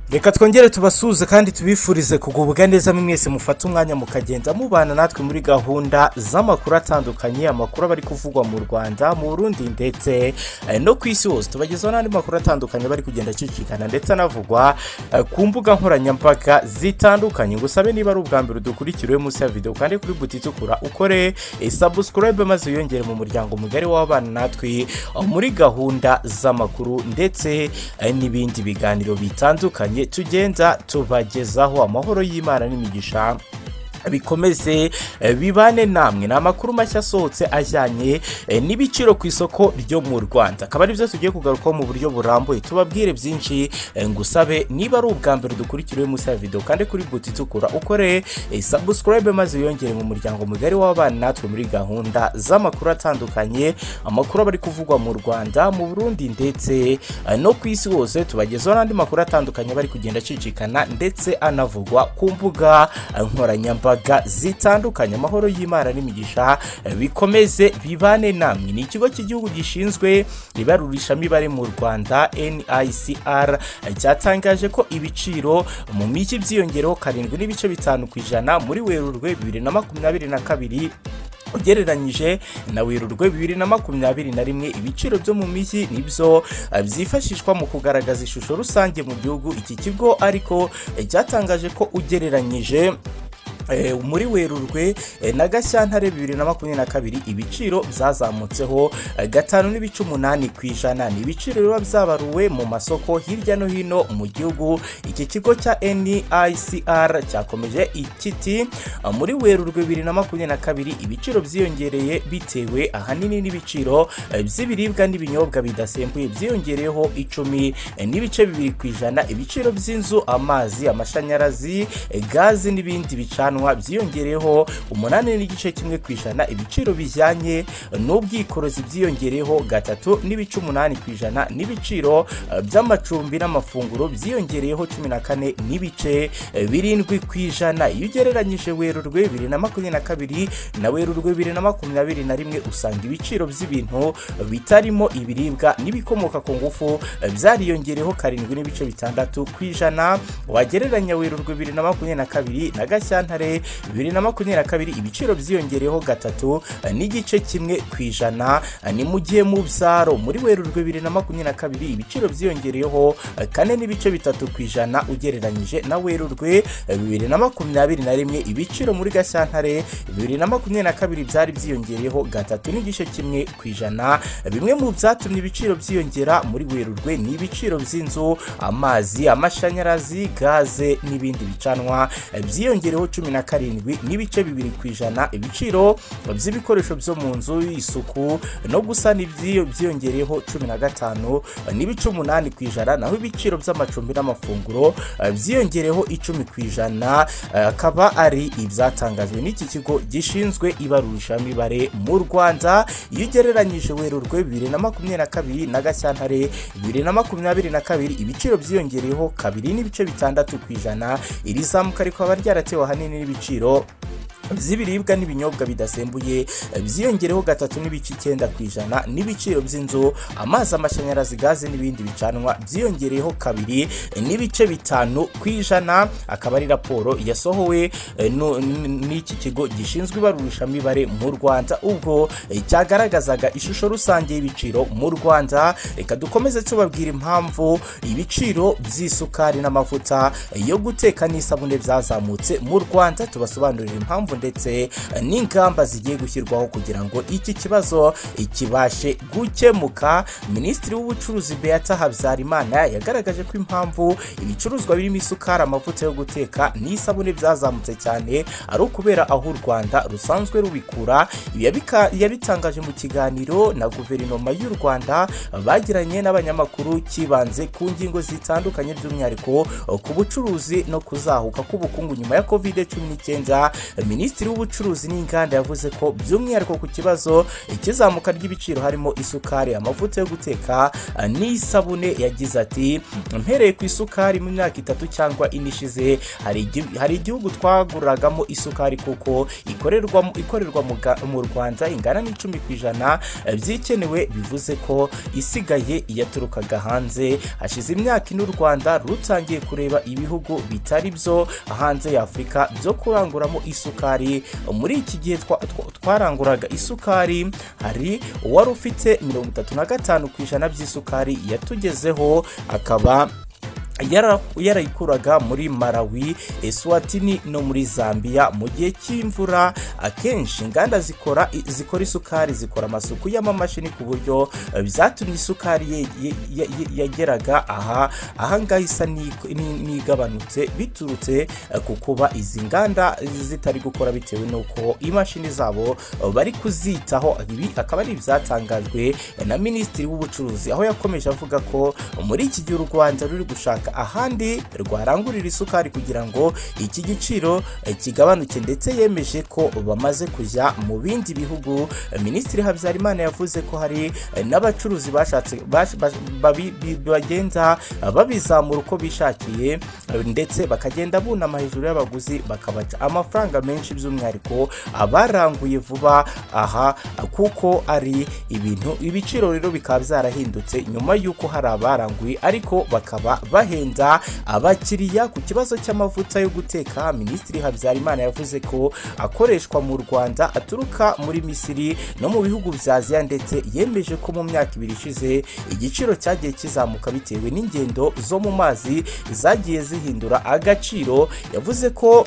reka twongere tubasuhuze kandi tubifurize kugubwa neza mwese mufate umwanya mukagenda mubana natwe muri gahunda z'amakuru atandukanye amakuru aba ari kuvugwa mu rwanda mu burundi ndetse eh, no ku isi hose tubagezaho n'andi makuru atandukanye bari kugenda acicikana ndetse anavugwa eh, ku mbuga nkoranyambaga zitandukanye ngusabe niba ari ubwa mbere udukurikiwe munsi ya videwo kandi kuri buti itukura ukore eh, subscribe maze wiyongere mu muryango mugari w'abana natwe eh, muri gahunda z'amakuru ndetse eh, n'ibindi biganiro bitandukanye tugenda tubagezaho amahoro y'imana n'imigisha bikomeze eh, bibane namwe ni amakuru mashya asohotse ajyanye eh, n'ibiciro ku isoko ryo mu rwanda akaba aribyo tugiye kugarukaho mu buryo burambuye tubabwire byinshi eh, ngusabe niba ari ubwa mbere dukurikiriwe munsi ya videwo kandi kuri buti itukura ukore eh, subscribe maze wiyongere mu muryango mugari w'abana natwe muri gahunda z'amakuru atandukanye amakuru aba ari kuvugwa mu rwanda mu burundi ndetse eh, no ku isi hose tubagezaho n'andi makuru atandukanye bari kugenda acicikana ndetse anavugwa ku mbuga eh, nkoranyambaga zitandukanye amahoro y'imana n'imigisha eh, bikomeze bibane namwe ni ikigo cy'igihugu gishinzwe ibarurishamibare mu rwanda nicr eh, cyatangaje ko ibiciro mu mijyi byiyongereho karindwi n'ibice bitanu ku ijana muri werurwe bibiri na makumyabiri na kabiri ugereranyije na werurwe bibiri na makumyabiri na rimwe ibiciro byo mu mijyi nibyo eh, byifashishwa mu kugaragaza ishusho rusange mu gihugu iki kigo ariko eh, cyatangaje ko ugereranyije Eh, muri werurwe eh, na gashyantare bibiri na makumyabiri na kabiri ibiciro byazamutseho eh, gatanu n'ibice umunani ku ijana ni ibiciro biba byabaruwe mu masoko hirya no hino mu gihugu iki kigo cya nicr cyakomeje ikiti muri werurwe bibiri na makumyabiri na kabiri ibiciro byiyongereye bitewe ahanini n'ibiciro eh, by'ibiribwa n'ibinyobwa bidasembuye byiyongereyeho icumi eh, n'ibice bibiri ku ijana ibiciro by'inzu amazi amashanyarazi eh, gazi n'ibindi bicana bicanwa byiyongereyeho umunani n'igice kimwe ku ijana ibiciro bijyanye n'ubwikorozi byiyongereyeho gatatu n'ibice umunani ku ijana n'ibiciro eh, by'amacumbi n'amafunguro byiyongereyeho cumi na kane n'ibice eh, birindwi ku ijana iyo ugereranyije werurwe bibiri na makumyabiri na kabiri na werurwe bibiri na makumyabiri na rimwe usanga ibiciro by'ibintu bitarimo ibiribwa n'ibikomoka ku ngufu eh, byariyongereyeho karindwi n'ibice bitandatu ku ijana wagereranya werurwe bibiri na makumyabiri na kabiri na gashyantare kare bibiri na makumyabiri na kabiri ibiciro byiyongereyeho gatatu n'igice kimwe ku ijana ni mu gihe mu byaro muri werurwe bibiri na makumyabiri na kabiri ibiciro byiyongereyeho kane n'ibice bitatu ku ijana ugereranyije na werurwe bibiri na makumyabiri na rimwe ibiciro muri gashyantare bibiri na makumyabiri na kabiri byari byiyongereyeho gatatu n'igice kimwe ku ijana bimwe mu byatumye ibiciro byiyongera muri werurwe ni ibiciro by'inzu amazi amashanyarazi gaze n'ibindi bicanwa byiyongereyeho cumi na karindwi n'ibice bibiri ku ijana ibiciro by'ibikoresho byo mu nzu isuku no gusana iby'iyo byiyongereyeho cumi na gatanu n'ibice umunani ku ijana naho ibiciro by'amacumbi n'amafunguro byiyongereyeho icumi ku ijana akaba ari ibyatangajwe n'iki kigo gishinzwe ibarurishamibare mu rwanda iyo ugereranyije werurwe bibiri na makumyabiri na kabiri na gashyantare bibiri na makumyabiri na kabiri ibiciro byiyongereyeho kabiri n'ibice bitandatu ku ijana iri zamuka rikaba ryaratewe ahanini n'ibiciro by'ibiribwa n'ibinyobwa bidasembuye byiyongereho gatatu n'ibice icyenda ku ijana n'ibiciro by'inzu amazi amashanyarazi gaze n'ibindi bicanwa byiyongereyeho kabiri n'ibice bitanu ku ijana akaba ari raporo yasohowe eh, nu- n- n'iki kigo gishinzwe ibarurishamibare mu rwanda ubwo eh, cyagaragazaga ishusho rusange y'ibiciro mu rwanda reka dukomeze tubabwira impamvu ibiciro by'isukari n'amavuta eh, yo guteka n'isabune byazamutse mu rwanda tubasobanurira impamvu ndetse n'ingamba zigiye gushyirwaho kugira ngo iki kibazo kibashe gukemuka minisitiri w'ubucuruzi beata habyarimana yagaragaje ko impamvu ibicuruzwa birimo isukari amavuta yo guteka n'isabune byazamutse cyane ari ukubera aho u rwanda rusanzwe rubikura Ibi yabika- yabitangaje mu kiganiro na guverinoma y'u rwanda bagiranye n'abanyamakuru kibanze ku ngingo zitandukanye by'umwihariko ku bucuruzi no kuzahuka k'ubukungu nyuma ya covid cumi n'icyenda minisitiri minisitiri w'ubucuruzi n'inganda yavuze ko by'umwihariko ku kibazo ikizamuka ry'ibiciro harimo isukari amavuta yo guteka eh, n'isabune yagize ati mpereye ku isukari mu myaka itatu cyangwa ine ishize hari igi- hari igihugu twaguragamo isukari kuko ikorerwa ikorerwa mu Ga- mu rwanda ingana n'icumi ku ijana eh, byikenewe bivuze ko isigaye yaturukaga hanze hashize imyaka ine u rwanda rutangiye kureba ibihugu bitari byo hanze ya afurika byo kuranguramo isukari muri iki gihe twa- twa- twaranguraga isukari hari uwari ufite mirongo itatu na gatanu ku ijana by'isukari yatugezeho akaba yara- yarayikuraga muri malawi eswatini no muri zambia mu gihe cy'imvura akenshi inganda zikora zikora isukari zikora amasuku y'amamashini ku buryo eh, byatumye isukari ye- ye- ye- ye- yageraga aha ahangaha isa n'iko- n'i- n'igabanutse biturutse eh, ku kuba izi nganda zitari gukora bitewe n'uko imashini zabo eh, bari kuzitaho ibi akaba ari ibyatangajwe na minisitiri w'ubucuruzi aho yakomeje avuga ko muri iki gihe u rwanda ruri gushaka ahandi rwarangurira isukari kugira ngo iki giciro eh, kigabanuke ndetse yemeje ko bamaze kujya mu bindi bihugu Eh, minisitiri habyarimana yavuze ko hari eh, n'abacuruzi bashatse bash- bash- babi- bi- bagenda eh, babizamura uko bishakiye eh, ndetse bakagenda bunama hejuru y'abaguzi bakabaca amafaranga menshi by'umwihariko abaranguye vuba aha kuko ari ibintu ibiciro rero bikaba byarahindutse nyuma y'uko hari abaranguye ariko bakaba bahenda abakiriya ku kibazo cy'amavuta yo guteka minisitiri habyarimana yavuze ko akoreshwa mu rwanda aturuka muri misiri no mu bihugu bya aziya ndetse yemeje ko mu myaka ibiri ishize igiciro cyagiye kizamuka bitewe n'ingendo zo mu mazi zagiye zihindura agaciro yavuze ko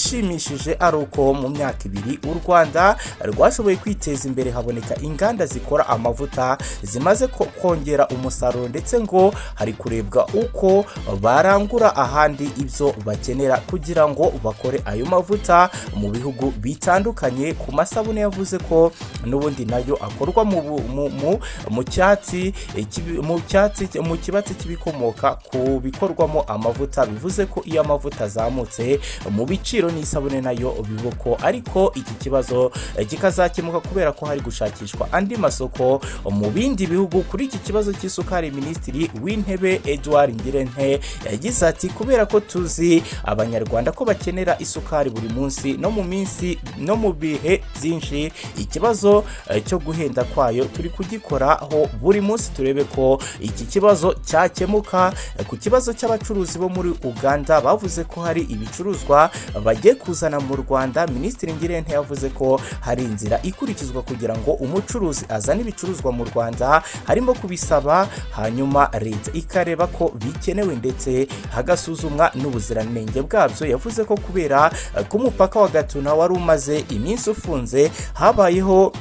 igishimishije ari uko mu myaka ibiri u rwanda rwashoboye kwiteza imbere haboneka inganda zikora amavuta zimaze ko- kongera umusaruro ndetse ngo hari kurebwa uko barangura ahandi ibyo bakenera kugira ngo bakore ayo mavuta mu bihugu bitandukanye ku masabune yavuze ko n'ubundi nayo akorwa mu bu- mu- mu- mu cyatsi eh, kibi- mu cyatsi mu kibatsi cy'ibikomoka ku bikorwamo amavuta bivuze ko iyo amavuta azamutse mu biciro n'isabune nayo biba uko ariko iki kibazo eh, kikazakemuka kubera ko hari gushakishwa andi masoko mu bindi bihugu kuri iki kibazo cy'isukari minisitiri w'intebe edouard ngirente yagize ati kubera ko tuzi abanyarwanda ko bakenera isukari buri munsi no mu minsi no mu bihe byinshi ikibazo eh, cyo guhenda kwayo turi kugikoraho buri munsi turebe ko iki kibazo cyakemuka Eh, ku kibazo cy'abacuruzi bo muri uganda bavuze ko hari ibicuruzwa bagiye kuzana mu rwanda minisitiri ngirente yavuze ko hari inzira ikurikizwa kugira ngo umucuruzi azane ibicuruzwa mu rwanda harimo kubisaba hanyuma leta ikareba ko bikenewe ndetse hagasuzumwa n'ubuziranenge bwabyo yavuze ko kubera eh, ko umupaka wa gatuna wari umaze iminsi ufunze habayeho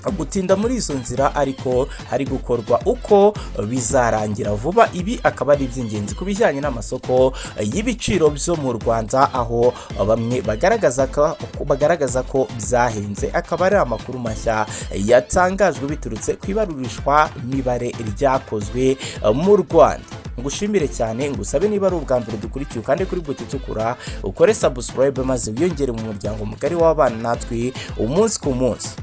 gutinda muri izo nzira ariko hari gukorwa uko bizarangira vuba ibi akaba ari iby'ingenzi ku bijyanye n'amasoko y'ibiciro byo mu rwanda aho bamwe bagaragaza ko, bagaragaza ko byahenze akaba ari amakuru mashya yatangajwe biturutse ku ibarurishwa mibare ryakozwe mu rwanda ngushimire cyane ngusabe niba ari ubwa mbere dukurikiye kandi kuri buti itukura ukore subscribe maze wiyongere mu muryango mugari w'abana natwe umunsi ku munsi